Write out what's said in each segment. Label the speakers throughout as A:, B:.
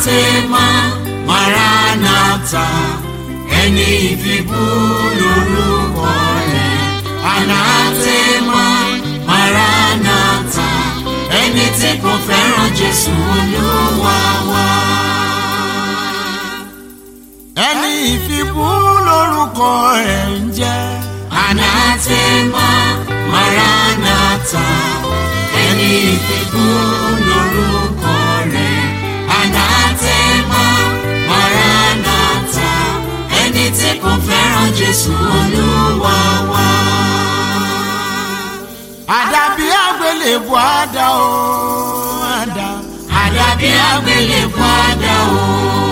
A: anatema maranatha ẹni ìfibú lórúkọ rẹ̀ anatema maranatha ẹni tí kò fẹ́ràn jésù olúwa wa.
B: ẹni ìfibú lórúkọ rẹ̀ ń jẹ́
A: anatema maranatha ẹni ìfibú lórúkọ rẹ̀ anatema maranatha ẹni tí kò fẹ́ràn jésù olúwa wa.
B: àdàbí àgbélébùú àdá o àdá
A: àdàbí àgbélébùú àdá o.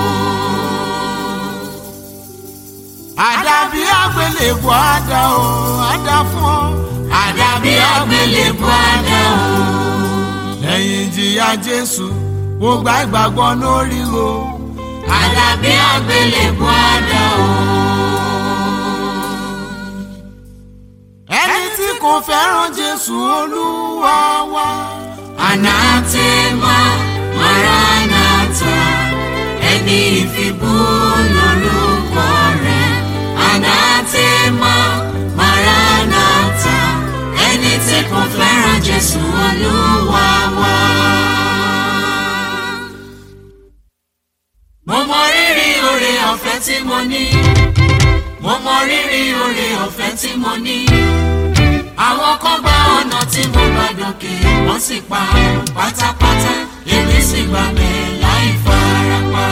B: àdàbí àgbélébùú àdá o àdá fún ọ
A: àdàbí àgbélébùú àdá o.
B: lẹ́yìn ìjìyà jésù mo gba ìgbàgbọ́ lórí o
A: àdàbí àgbélébùú àdá o.
B: ẹni tí kò fẹ́ràn jésù olúwa wa
A: anatema maranatha ẹni ìfibú lórúkọ rẹ̀ anatema maranatha ẹni tí kò fẹ́ràn jésù olúwa wa. mo mọ rírì oore ọ̀fẹ́ tí mo ní mo mọ rírì oore ọ̀fẹ́ tí mo ní àwọn kan gba ọ̀nà tí mo gbà dókè wọ́n sì pa pátápátá èmi sì gbà bẹ́ẹ̀ láì farapa.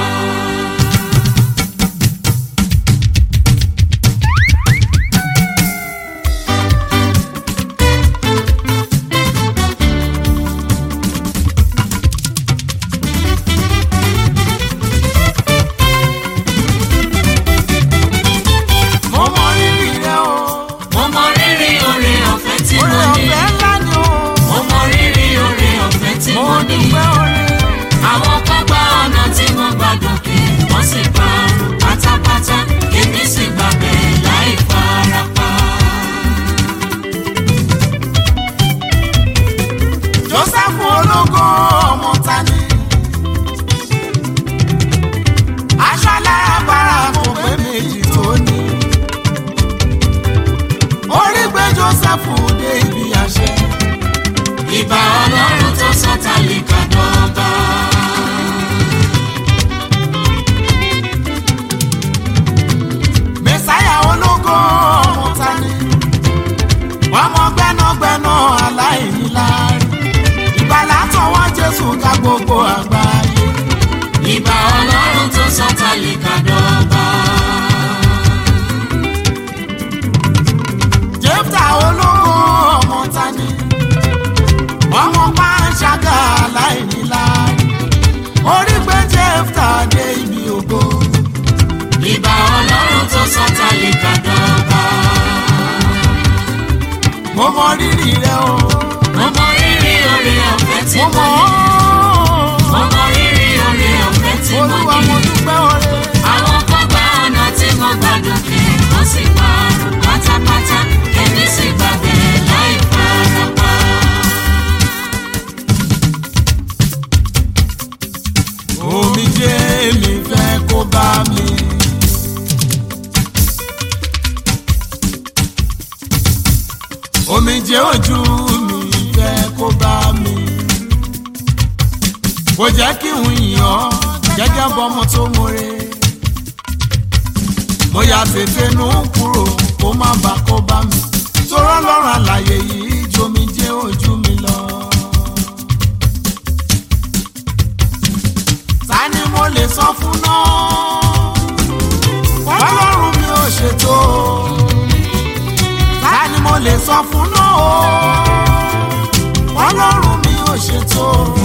B: mo mọ rírì rẹ o
A: mo mọ rírì oore ọ̀fẹ́ tí
B: oore
A: mo ní
B: ọ̀fẹ́ ńlá ni o
A: mo mọ rírì oore ọ̀fẹ́ tí
B: mo
A: mo ní
B: dúpẹ́ oore
A: àwọn kan gba ọ̀nà tí mo gbà dókè wọ́n sì pa pátápátá èmi sì gbà bẹ́ẹ̀ láì farapa.
B: joseph ológo ọmọ tani aṣọ alábàárà kò pé méjì tó ní orí gbé joseph dé ibi àṣẹ
A: ìbà ọlọ́run tó sọ tálíkà dọ́gba.
B: mẹsáyà ológo ọmọ tani ọmọ gbẹnagbẹna aláìníláárí ìgbàlá tọwọ́ jésù ká gbogbo àgbáyé
A: ìbà ọlọ́run tó sọ tálíkà dọ́gba.
B: jẹ́fta ológo ọmọ tani ọmọ pàṣágà aláìníláárí orí gbé jẹ́fta dé ibi ògo
A: ìbà ọlọ́run tó sọ tálíkà dọ́gba.
B: mo mọ rírì rẹ o
A: mo mọ rírì oore ọ̀fẹ́ tí
B: mo
A: mo
B: mọ
A: ní. mo mọ rírì oore ọ̀fẹ́ tí mo
B: olúwa
A: ní.
B: mo dúpẹ́ oore.
A: àwọn kan gba ọ̀nà tí mo gbà dókè wọ́n sì pa pátápátá èmi sì gbà bẹ́ẹ̀ láì farapa.
B: omijé mi fẹ́ kó bá mi. omijé ojú mi fẹ́ kó bá mi. kò jẹ́ kí n yàn gẹ́gẹ́ bọ́mọ tó mọ̀re. mo yà tètè nù kúrò kó má bà kó bá mi. torọ́ lọ́rùn àlàyé yìí jomijé ojú mi lọ. ta ni mo lè sọ fún náà ọlọ́run mi ò ṣètò ta ni mo lè sọ fún náà ọlọ́run mi ò ṣètò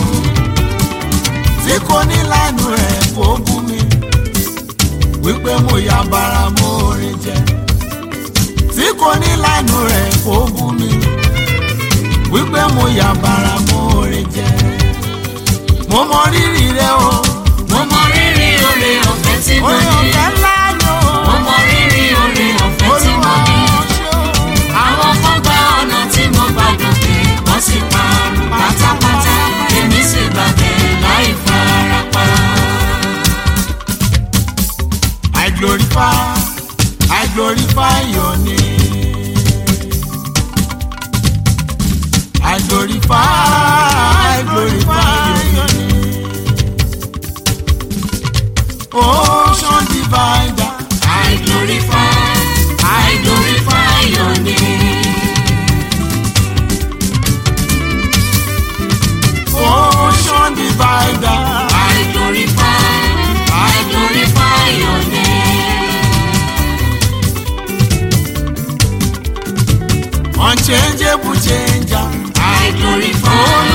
B: tí kò ní lánàá rẹ̀ kó bú mi wípé mo ya bara mo rìn jẹ tí kò ní lánàá rẹ̀ kó bú mi wípé mo ya bara mo rìn jẹ mo mọ rírì rẹ o
A: mo mọ rírì oore ọ̀fẹ́ tí mo
B: orí
A: ní.
B: ọ̀fẹ́ ńlá ni o.
A: mo mọ rírì oore ọ̀fẹ́ tí mo ní. àwọn kan gba ọ̀nà tí mo gbà dókè wọ́n sì pa pátápátá èmi sì gbà bẹ́ẹ̀ láì farapa.
B: unchangeable changer
A: I glorify